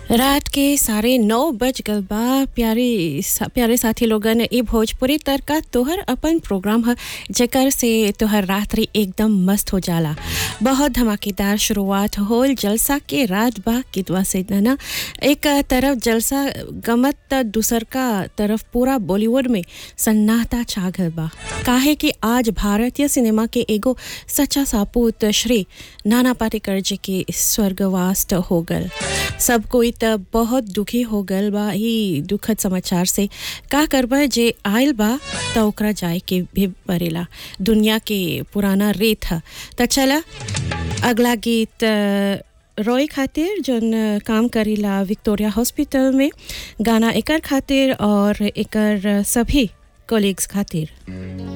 रात के साढ़े नौ बज गल बा प्यारे सा, प्यारे साथी लोगन ई भोजपुरी तड़का तोहर अपन प्रोग्राम ह जेकर से तोहर रात्रि एकदम मस्त हो जाला बहुत धमाकेदार शुरुआत होल जलसा के रात बा कितवा से ना एक तरफ जलसा गमत त दूसर का तरफ पूरा बॉलीवुड में सन्नाटा छा गल बा काहे कि आज भारतीय सिनेमा के एगो सच्चा सापूत श्री नाना पाटेकर जी के स्वर्गवास हो गल सब कोई त बहुत दुखी हो गल बा ही दुखद समाचार से का करबा जे आयल बा त ओकरा जाए के भी परेला दुनिया के पुराना रेत ह त चला अगला गीत अ, रॉय खातिर जौन काम करीला विक्टोरिया हॉस्पिटल में गाना एकर खातिर और एकर सभी कोलिग्स खातिर